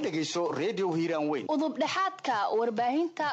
dhegayso redio hiiraan weyn udubdhexaadka warbaahinta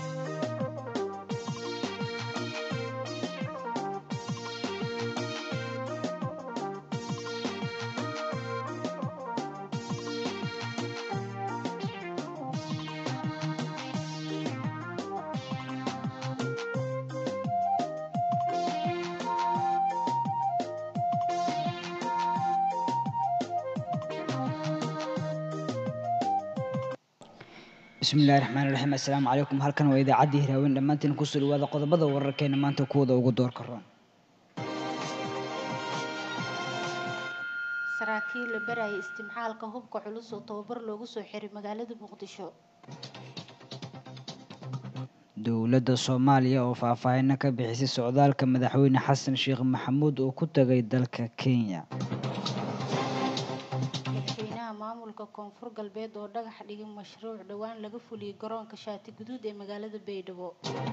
bismillahi raxmaan raxiim assalaamu calaykum halkan waa idaacaddii hiraaweyn dhammaantiin kusoo dhawaada qodobada wararkeena maanta kuwada ugu doorka roon saraakiil la baraya istimcaalka hubka culus oo tababar loogu soo xiray magaalada muqdisho dowladda soomaaliya oo faahfaahino ka bixisay socdaalka madaxweyne xasan sheekh maxamuud oo ku tagay dalka kenya madaxweynaha maamulka koonfur galbeed oo dhagax dhigay mashruuc dhowaan laga fuliyey garoonka shaati guduud ee magaalada baydhabo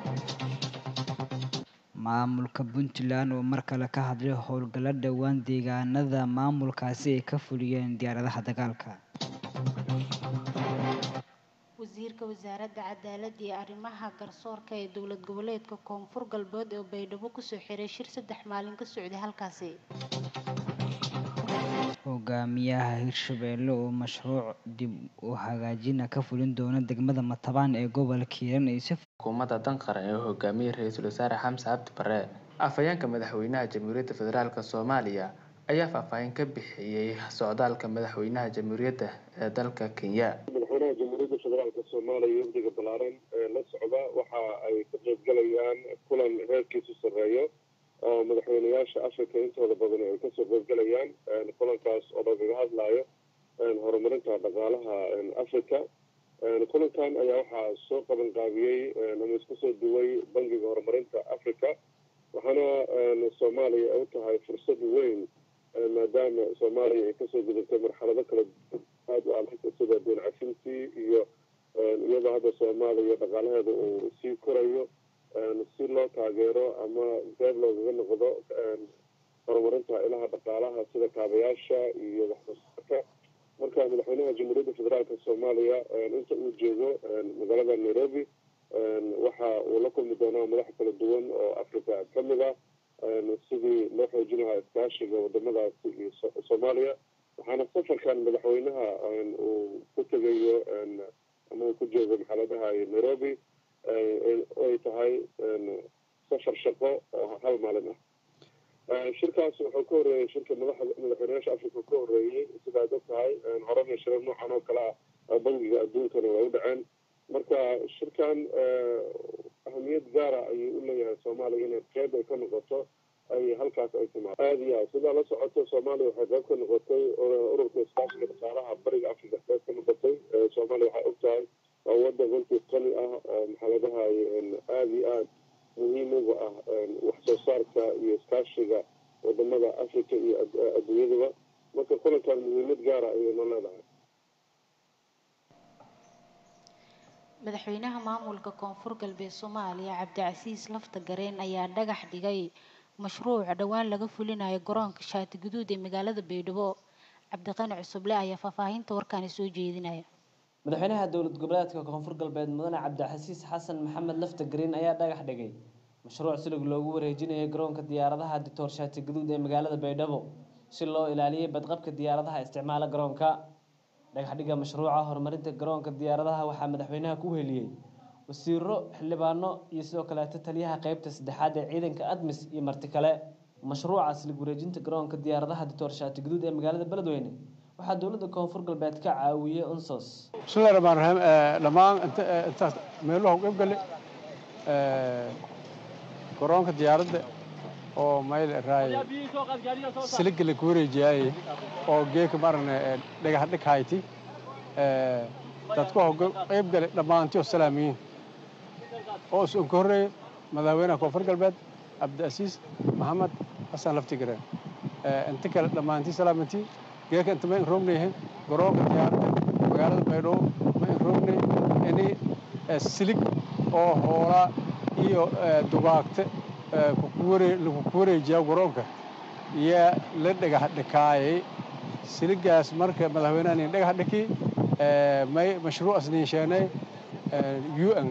maamulka puntland oo mar kale ka hadlay howlgallo dhowaan deegaanada maamulkaasi ay ka fuliyeen diyaaradaha dagaalka wasiirka wasaaradda cadaaladda iyo arrimaha garsoorka ee dowlad goboleedka koonfur galbeed oo baydhabo kusoo xiray shir saddex maalin ka socday halkaasi hogaamiyaha hirshabeelle oo mashruuc dib u hagaajina ka fulin doona degmada matabaan ee gobolka hiiran ay si xukuumadda danqaran ee hogaamiyey ra-iisul wasaare xamse cabdi bare afhayeenka madaxweynaha jamhuuriyadda federaalk soomaaliya ayaa faahfaahin ka bixiyey socdaalka madaxweynaha jamhuuriyadda ee dalka kenya madaxweynaha jamhuuriyadda federaalka soomaaliya wafdiga ballaaran ee la socda waxa ay ka qaybgalayaan kulan reerkiisu sarreeyo oo madaxweyneyaasha africa intooda badan ay kasoo qaybgalayaan kulankaas oo lagaga hadlayo horumarinta dhaqaalaha africa kulankan ayaa waxaa soo qaban qaabiyey ama isku soo duway bangiga horumarinta africa waxaana soomaaliya u tahay fursad weyn maadaama soomaaliya ay kasoo gudubtay marxalado kala aada u adag sida deen cafintii iyo iyadoo hadda soomaaliya dhaqaalaheeda uu sii korayo si loo taageero ama qeyb loogaga noqdo horumarinta ilaha dhaqaalaha sida kaabayaasha iyo waxsoosaarka marka madaxweynaha jamhuuriyadda federaalk soomaaliya inta uu joogo magaalada nairobi waxa uu la kulmi doonaa madax kala duwan oo africa kamid ah sidii loo xoojin lahaa iskaashiga wadamadaasi iyo soomaaliya waxaana safarkan madaxweynaha uu ku tegayo ama uu ku joogo maxaladaha nairobi ay tahay safar shaqo oo hal maalin ah shirkaas wuxuu ka horeeyey shirka madaxa madaxweynayaasha africa ka horeeyey sidaad og tahay horena shirar noocan oo kale ah bangiga adduunkana waa u dhaceen marka shirkan ahamiyad gaara ayuu u leeyahay soomaaliya inay qeyb ay ka noqoto ay halkaas ay timaado aada iyo aad sidaa la socoto soomaaliya waxay qeyb ka noqotay ururka iskaashiga dhaqaalaha bariga africa qeyb ka noqotay soomaaliya waxay og tahay waa wadan runtii qani ah oo maxaladaha aada iyo aada muhiim uga ah wax soo saarka iyo iskaashiga wadamada africa iyo adduunyadaba marka kulankan muhiimad gaara ayay noo leedahay madaxweynaha maamulka koonfur galbeed soomaaliya cabdicasiis lafta gareen ayaa dhagax dhigay mashruuc dhowaan laga fulinayo garoonka shaati guduud ee magaalada baydhabo cabdiqani cusuble ayaa faahfaahinta warkaani soo jeedinaya madaxweynaha dowlad goboleedka koonfur galbeed mudane cabdixasiis xasan maxamed lafta green ayaa dhagax dhigay mashruuc silig loogu wareejinayo garoonka diyaaradaha ditoor shaati guduud ee magaalada baydhabo si loo ilaaliyay badqabka diyaaradaha isticmaala garoonka dhagaxdhiga mashruuca horumarinta garoonka diyaaradaha waxaa madaxweynaha ku heliyey wasiiro xildhibaano iyo sidoo kaleeto taliyaha qeybta saddexaad ee ciidanka admis iyo marti kale mashruuca silig wareejinta garoonka diyaaradaha ditoor shaati guduud ee magaalada beledweyne waxaa dowladda koonfur galbeed ka caawiyey unsos bismillahi raxmaan raxiim dhammaan intaas meeluha u qeybgale garoonka diyaaradda oo mayl raay siliga la ku wareejiyaaye oo geeka maragna dhagax dhighayti dadku waxa qeybgale dhammaantiyo salaamiyiin oo is unka horreeye madaxweynaha koonfur galbeed cabdiasiis maxamed xasan laftigare inta kale dhammaantii salaamantii geeka inta ma in roognayahin garoonka diyaaradda magaalada baydhabo ma in roognay ini silig oo hoolaa iyo dugaagte lagu wareejiyaa garoonka iyo la dhagax dhikaayay siligaas marka madaxweynaha nin dhagax dhiki may mashruucas niinsheenay un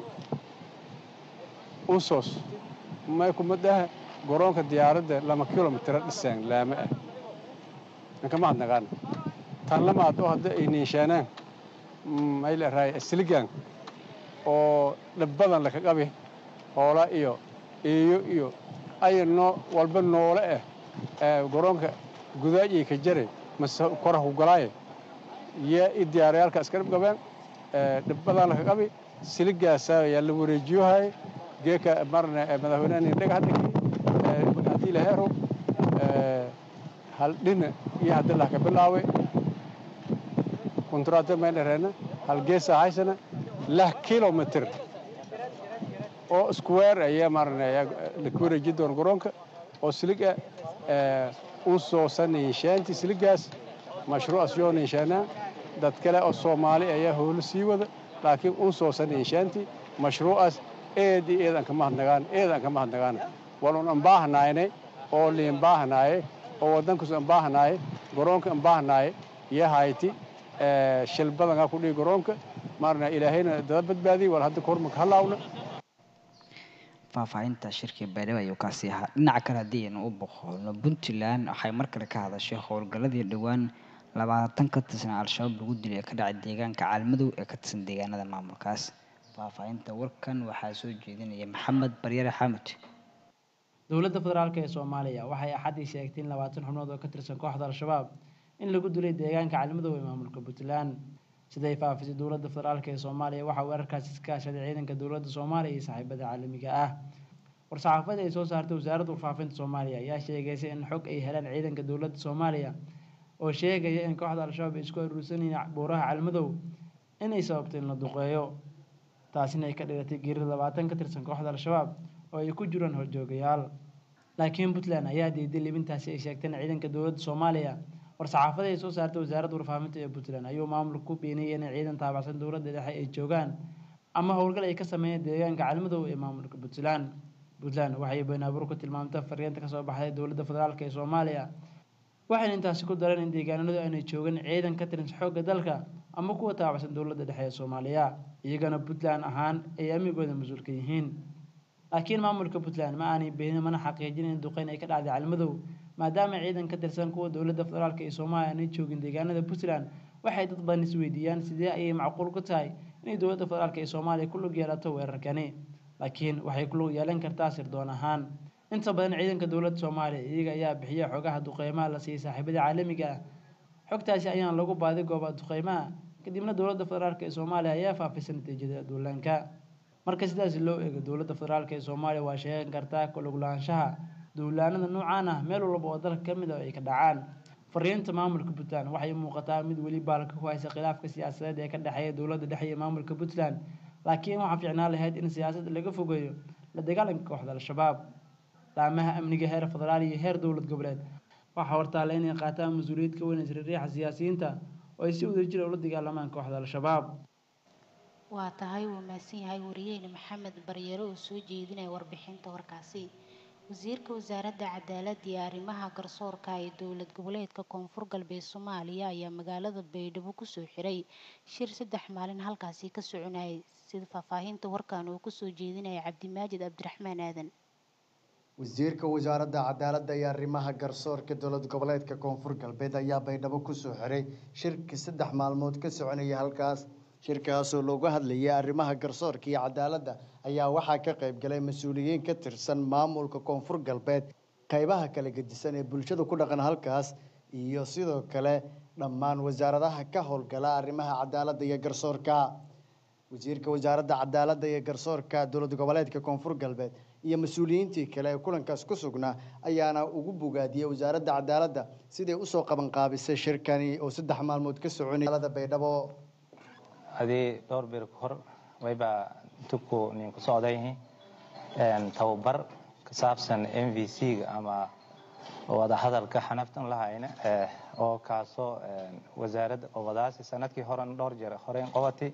usos may kumadaha garoonka diyaaradda lama kilomitira dhiseen laame ah inkama hadnaqaan tan lamaad oo hadda ay niinsheenaan may leerahay siligan oo dhibbadan laka qabi hoola iyo eeyo iyo aya noo walba noole ah garoonka gudaajay ka jare mase kora ku galaaye yaa i diyaarayaalka iska dhib qabeen dhibbadan laka qabi siligaasa yaa la wareejiyohay geeka marna madaxweynaha dhagax dhigi haddii la hero hal dhina iyo hadda lah ka bilaaway kontraata may dhereena hal geesa haysana lah kilomitr oo square ayaa marna la ku wareeji doona garoonka oo siliga u soosa niinshaanti siligaas mashruucas yoo niinshaanaa dad kale oo soomaali ayaa howlo sii wada laakiin u soosa niinshaanti mashruucaas eed iyo eed aan kama hadnagaan eed aan kama hadnagaan walun aan baahnaayne oo liin baahnaaye oo waddankaas aan baahnaaye garoonka aan baahnaaye iyo hayti shil badankaa ku dhigi garoonka marna ilaahayna dada badbaadiyey wal hadda kahor maka halaawna faahfaahinta shirkii baydhabo ayuu kaasi ahaa dhinaca kale haddii aynu u boqolno puntland waxay mar kale ka hadashay howlgalladii dhowaan labaatan ka tirsan al-shabaab lagu dilay ee ka dhacay deegaanka caalmadow ee ka tirsan deegaanada maamulkaas faahfaahinta warkan waxaa soo jeedinaya maxamed baryare xamud dowladda federaalk ee soomaaliya waxay axaddii sheegtay in labaatan xubnood oo ka tirsan kooxda al-shabaab in lagu dilay deegaanka caalmadow ee maamulka puntland siday faafisay dowladda federaalk ee soomaaliya waxaa weerarkaasi iska kaashaday ciidanka dowladda soomaaliya iyo saaxiibada caalamiga ah war-saxaafada ay soo saartay wasaaradda warfaafinta soomaaliya ayaa sheegaysay in xog ay heleen ciidanka dowladda soomaaliya oo sheegaya in kooxda al-shabaab ay isku aruursanayeen buuraha caalmadow inay sababtay in la duqeeyo taasina ay ka dhigatay geeri labaatan ka tirsan kooxda al-shabaab oo ay ku jiraan horjoogayaal laakiin puntland ayaa diiday libintaasi ay sheegteen ciidanka dowladda soomaaliya war-saxaafada ay soo saartay wasaaradda warfaafinta ee puntland ayuu maamulka ku beeniyey inay ciidan taabacsan dowladda dhexe ay joogaan ama howlgal ay ka sameeyeen deegaanka caalmadow ee maamulka puntland puntland waxay beenaabuur ku tilmaamtay fariinta kasoo baxday dowladda federaalk ee soomaaliya waxayna intaasi ku dareen in deegaanadu aanay joogin ciidan ka tirin xoogga dalka ama kuwa taabacsan dowladda dhexe ee soomaaliya iyagana puntland ahaan ay amnigooda mas-uulka yihiin laakiin maamulka puntland ma aanay beenin mana xaqiijin in duqeyn ay ka dhacday caalmadow maadaama ciidan ka tirsan kuwa dowladda federaalk ee soomaaliya aanay joogin deegaanada puntland waxay dad badan isweydiiyaan sidee ayay macquul ku tahay inay dowladda federaalk ee soomaaliya ku lug yeelato weerarkani laakiin waxay ku lug yeelan kartaa sirdoon ahaan inta badan ciidanka dowladda soomaaliya iyaga ayaa bixiya xogaha duqeymaha la siiyey saaxiibada caalamiga ah xogtaasi ayaan lagu baadi goobaa duqeymaha kadibna dowladda federaalk ee soomaaliya ayaa faafisay natiijada duulaanka marka sidaas loo eego dowladda federaalk ee soomaaliya waa sheegan kartaa kuluglaanshaha duulaanada noocaan ah meel walba oo dalka ka mid a ay ka dhacaan fariinta maamulka puntland waxay muuqataa mid weli baalka ku haysa khilaafka siyaasadeed ee ka dhexeeya dowladda dhexe iyo maamulka puntland laakiin waxaa fiicnaan lahayd in siyaasadda laga fogeeyo la dagaalanka kooxda al-shabaab laamaha amniga heer federaal iyo heer dowlad goboleed waxaa hortaalla inay qaataan mas-uuliyad ka weyn isriiriixa siyaasiyiinta oo ay si wadajira ula dagaalamaan kooxda al-shabaab waa tahay wuu mahadsan yahay wariyeyne maxamed baryare oo soo jeedinaya warbixinta warkaasi wasiirka wasaaradda cadaaladda iyo arrimaha garsoorka ee dowlad goboleedka koonfur galbeed soomaaliya ayaa magaalada baydhabo kusoo xiray shir saddex maalin halkaasi ka soconayay sida faahfaahinta warkan uu kusoo jeedinaya cabdimaajid cabdiraxmaan aadan wasiirka wasaaradda cadaaladda iyo arrimaha garsoorka dowlad goboleedka koonfur galbeed ayaa baydhabo kusoo xiray shirki saddex maalmood ka soconaya halkaas shirkaasoo looga hadlayay arrimaha garsoorka iyo cadaaladda ayaa waxaa ka qayb galay mas-uuliyiin ka tirsan maamulka koonfur galbeed qaybaha kala gedisan ee bulshada ku dhaqan halkaas iyo sidoo kale dhammaan wasaaradaha ka howlgala arrimaha cadaaladda iyo garsoorka wasiirka wasaaradda cadaaladda iyo garsoorka dowlad goboleedka koonfur galbeed iyo mas-uuliyiintii kale ee kulankaas ku sugnaa ayaana ugu bogaadiyey wasaaradda cadaaladda siday usoo qabanqaabisay shirkani oo saddex maalmood ka soconayalada baydhabo adii dhowr bir ka hor waybaa tubku nin ku socday tababar ka saabsan m v c-ga ama wadahadalka xanaftan lahayna oo kaasoo wasaaradda qobadaasi sanadkii horen dhowr jeer horeyn qobatay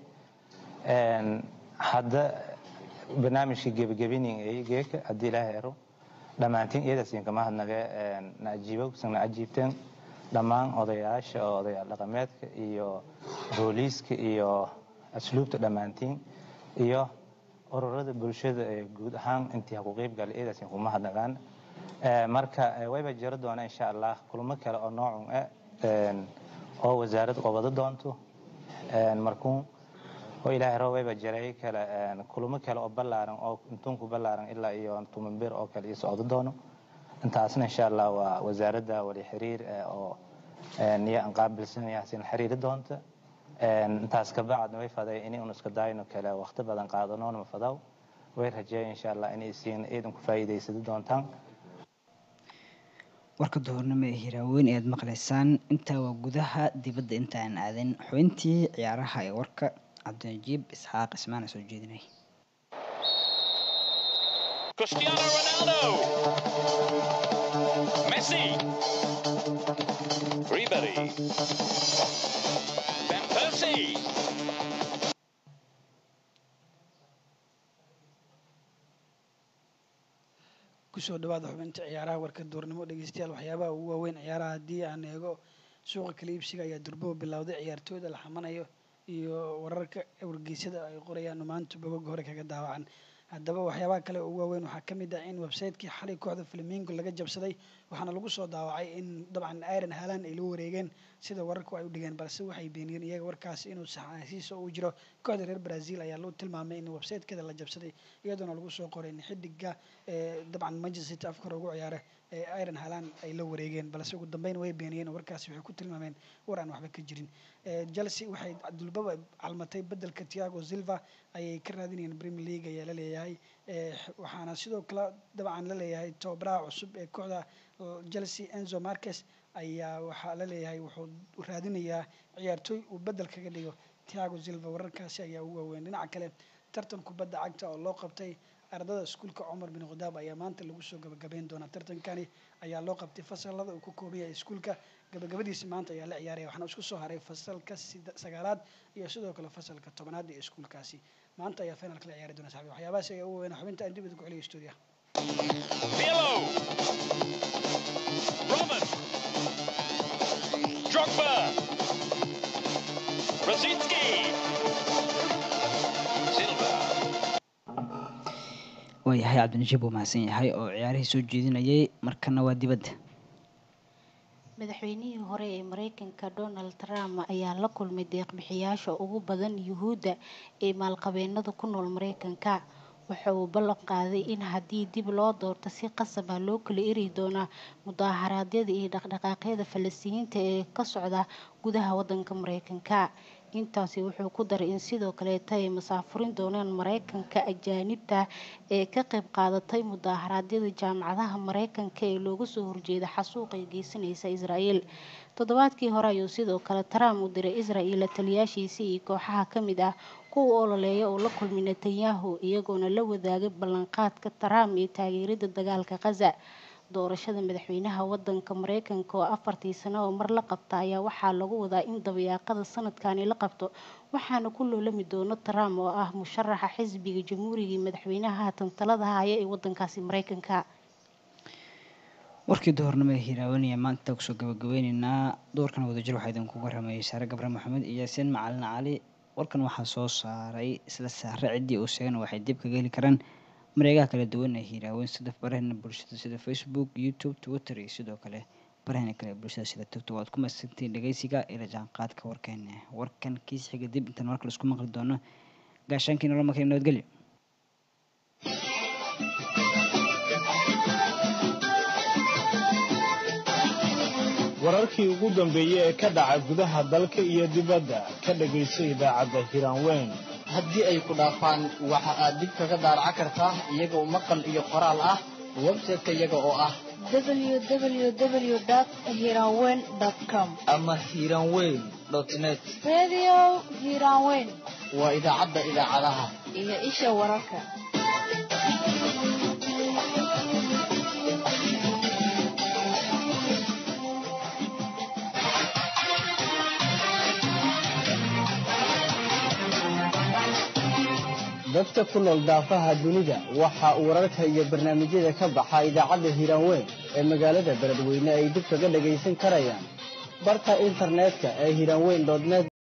hadda barnaamijkii gebagabinin ay geeka haddii ilaaha ero dhammaantiin iyadaasiin kama hadnage na ajiibo kusana ajiibteen dhammaan odayaasha oo odayaal dhaqameedka iyo booliiska iyo asluubta dhammaantiin iyo ururada bulshada ee guud ahaan intii ha ku qeyb galay eedaasin kuma hadnagaan marka wayba jiro doona insha allah kulmo kale oo noocun ah oo wasaaradda qabado doonto markuun oo ilaahay roo wayba jiray kale kulmo kale oo ballaaran oo intuunku ballaaran ilaa iyo tumanbir oo kale iyo socdo doono intaasna insha allah waa wasaaradda wali xiriir oo niyo aan qaabilsan yaasin xiriiri doonta intaas ka bacdna way faday inay un iska daayno kale waqti badan qaadanoona ma fadaw way rajeeya insha allah inay siin ciidan ku faa'iidaysado doontaan warka duhurnimo ee hiraaweyn ayaad maqlaysaan intaa waa gudaha dibadda inta aan aadin xubintii ciyaaraha ee warka cabdinajiib isxaaq ismaana soo jeedinay Cristiano Ronaldo. Messi. Ribery. Van Persie. kusoo dhawaada xubinta ciyaaraha warka duurnimo dhegeystayaal waxyaabaha ugu waaweyn ciyaaraha haddii aan eego suuqa kala iibsiga ayaa durboba bilowday ciyaartooyda la xamanayo iyo wararka wargeysyada ay qorayaan maanta bogog hore kaga daawacan haddaba waxyaabaha kale ugu waaweyn waxaa ka mid ah in website-kii xalay kooxda flamingo laga jabsaday waxaana lagu soo daawacay in dabcan iron halan ay la wareegeen sida wararku ay u dhigeen balse waxay beeniyeen iyaga warkaasi inuu saxaasiisa uu jiro kooxda reer brazil ayaa loo tilmaamay in website-keeda la jabsaday iyadoona lagu soo qoray in xidiga dabcan manchester city afkar ugu ciyaara ee iron halan ay la wareegeen balse ugu dambeyn way beeniyeen warkaasi waxay ku tilmaameen war aan waxba ka jirin chelsea waxay dulbaba calmatay bedelka tiago silva ayay ka raadinayeen premier league ayaa la leeyahay waxaana sidoo kale dabcan la leeyahay tobabaraha cusub ee kooxda chelsea enzo marques ayaa waxaa la leeyahay wuxuu raadinayaa ciyaartooy uu bedel kaga dhigo tiago silva wararkaasi ayaa ugu waaweyn dhinaca kale tartan kubadda cagta oo loo qabtay ardada iskuulka cumar bin khadaab ayaa maanta lagu soo gabagabeyn doonaa tartankani ayaa loo qabtay fasalada uu ka kooban yahay iskuulka gabagabadiisi maanta ayaa la ciyaaraya waxaana isku soo haray fasalka sagaalaad iyo sidoo kale fasalka tobanaad ee iskuulkaasi maanta ayaa finalka la ciyaari doona saxbi waxyaabahaas ayaa ugu weynaa xubinta aan dib idinku celiyo stuudiyaha Pirlo. Roman. Drogba. Rosicki. Silva. waayahay cabdinajiib uu mahadsan yahay oo ciyaarihii soo jeedinayay markana waa dibadda madaxweynihii hore ee mareykanka donald trump ayaa la kulmay deeqbixiyaasha ugu badan yuhuudda ee maalqabeenada ku nool mareykanka waxa uu ballan qaaday in haddii dib loo doorto si qasab ah loo kala eri doonaa mudaharaadyada iyo dhaqdhaqaaqyada falastiiniinta ee ka socda gudaha wadanka mareykanka intaasi wuxuu ku daray in sidoo kaleeta ay masaafurin doonaan mareykanka ajaanibta ee ka qayb qaadatay mudaharaadyada jaamacadaha mareykanka ee looga soo horjeeda xasuuqa ay geysanaysa israel toddobaadkii hore ayuu sidoo kale trump u diray israel taliyaashiisa iyo kooxaha ka mid ah kuwa ololeeya oo la kulmay netanyahu iyagoona la wadaagay ballanqaadka trump iyo taageerada dagaalka khaza doorashada madaxweynaha wadanka mareykanka oo afartii sano oo mar la qabta ayaa waxaa lagu wadaa in dabayaaqada sanadkani la qabto waxaana ku loolami doono trump oo ah musharaxa xisbiga jamhuuriga madaxweynaha haatan talada haya ee wadankaasi mareykanka warkii duhurnimo ee hiraawanaya maanta kusoo gabagabeyneynaa doorkan wadajir waxaa idinku waramayay saare gabre maxamed iyo yaasiin macalin cali warkan waxaa soo saaray isla saare ciddii uu sheegana waxay dib kaga heli karaan mareegaha kala duwan ee hiiraaweyn sida baraheena bulshada sida facebook youtube twitter iyo sidoo kale baraheena kale ee bulshada sida tiktok waad ku mahadsantiin dhegeysiga ila jaanqaadka warkeena warkan kiis xiga dib intaan markale isku maqli doono gaashaankii nolol markale nabadgelyo wararkii ugu dambeeyey ee ka dhaca gudaha dalka iyo dibadda ka dhegayso idaacadda hiraanweyn haddii ay ku dhaafaan waxa aad dib kaga daaraca kartaa iyagoo maqal iyo qoraal ah website-ka iyaga oo ah www.hiranweyn.com ama hiranweyn net Radio Hiranweyn waa idaacadda idaacadaha iyo isha wararka. dadka ku nool daafaha dunida waxa uu wararka iyo barnaamijyada ka baxa idaacadda hiraanweyn ee magaalada beledweyne ay dib kaga dhagaysan karayaan barta internetka ee hiranweyn net